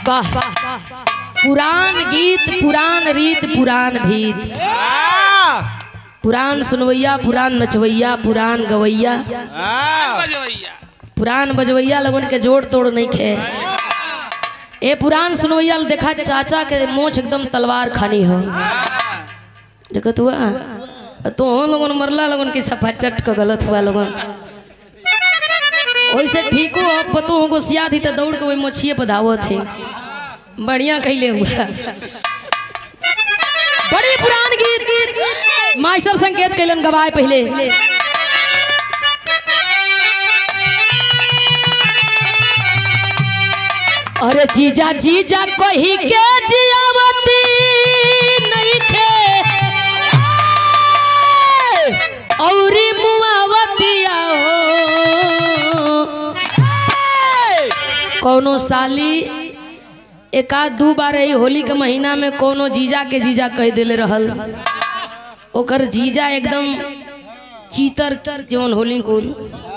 वाह पुरान गीत पुरान रीत पुरान भीत पुरान सुनवैया पुरान नचवैया पुरान गवैया पुरान बजवैया लोगन के जोड़ तोड़ नहीं खे ए पुरान सुनवैया ल देखा चाचा के मोछ एकदम तलवार खानी हो देखत हुआ तो हो लोगन मरला लोगन की सफा चट का गलत हुआ लोगन वैसे ठीक हो अब पतो हो गोसिया थी तो दौड़ के वही मोछिए पर धावत थे बढ़िया कैले हुआ बड़ी पुरान गीत मास्टर संकेत कैलन गवाए पहले अरे जीजा जीजा कही के जियावती नहीं खे औरी मुआवतिया हो कौनो साली एक आध दू बार ही होली के महीना में कोनो जीजा के जीजा कह दिले रहल ओकर जीजा एकदम चीतर जवन होली कुल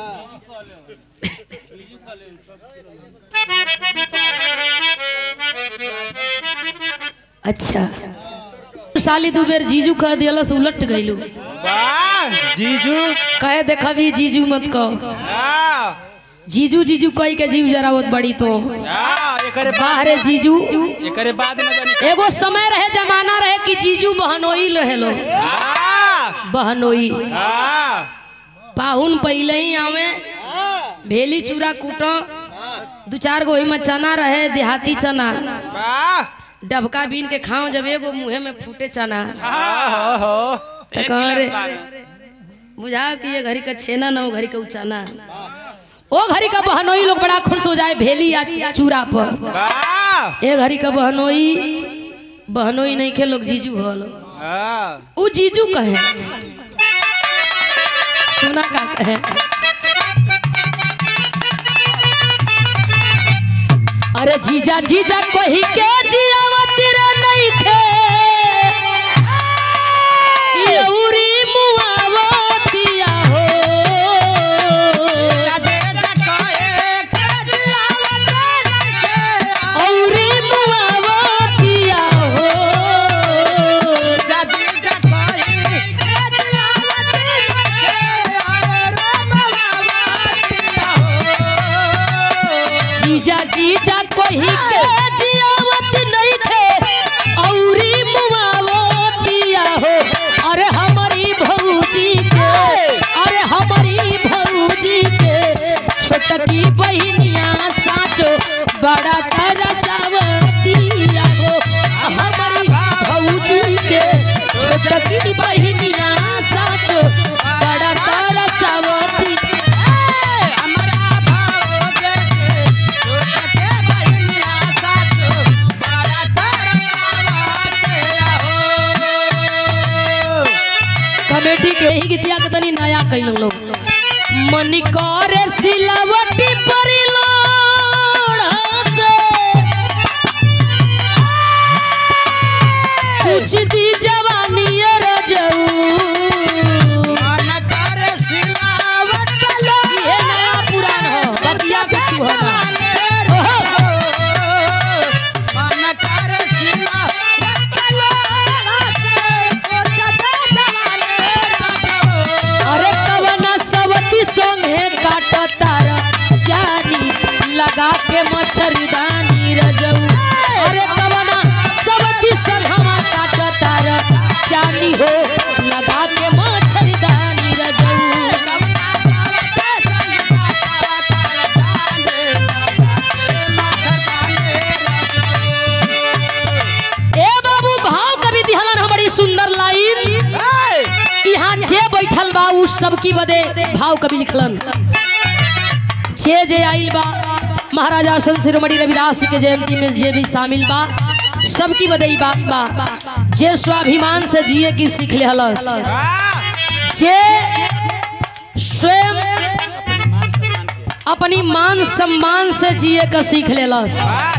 अच्छा साली दू बेर जीजू कह दियलस उलट गइलू जीजू कहे देखबी जीजू मत कहो जीजू जीजू कही के जीव जरावत बड़ी तो एकरे बाहरे जीजू एकरे बाद न जानी एगो समय रहे जमाना रहे कि जीजू बहनोई रहे लो बहनोई पाहुन पहले ही आवे भेली चूड़ा कूटो दू चार गो में चना रहे देहाती चना डबका बीन के खाओ जब एगो मुंहे में फूटे चना तो कह रे बुझाओ कि ये घड़ी का छेना ना वो घड़ी का उचाना ओ घड़ी का बहनोई लोग बड़ा खुश हो जाए भेली या चूड़ा पर ए घड़ी का बहनोई बहनोई नहीं के लोग जीजू हो लोग उ जीजू कहे सुना का कहे अरे जीजा जीजा कही के जियावती रे नहीं खे यौरी मुआवतिया हो औरी मुआवतिया हो जीजा जीजा कही के जियावत नहीं थे औरी मुआवतिया हो अरे हमारी भौजी के अरे हमारी भौजी के छोटकी बहिनिया साचो बड़ा तरसवतिया हो हमारी भौजी के छोटकी बहिनिया साचो बड़ा तरसवती कमेटी के ही गीतिया के तनी नया कैल लोग मनी करे सिलावटी परी लोढ़ा से कुछ दी जवानी रजऊ ये नया पुरान हो बतिया के तू हो ना ओहो अरे कवना सवती संगे काट तारा जानी लगा के मच्छरदानी रजऊ अरे कवना सवती संगमा काट तारा जानी हो लगा के मच्छरदानी रजऊ ए बाबू भाव कवि दिहलन हमारी सुंदर लाइन यहाँ जे बैठल बा उ सबकी बदे भाव कवि लिखलन जे जे आइल बा महाराजा सन शिरोमणि रविदास के जयंती में जे भी शामिल बा सबकी बदे ई बात बा जे स्वाभिमान से जिए की सीख ले हलस जे स्वयं अपनी मान सम्मान से जिए का सीख लेलस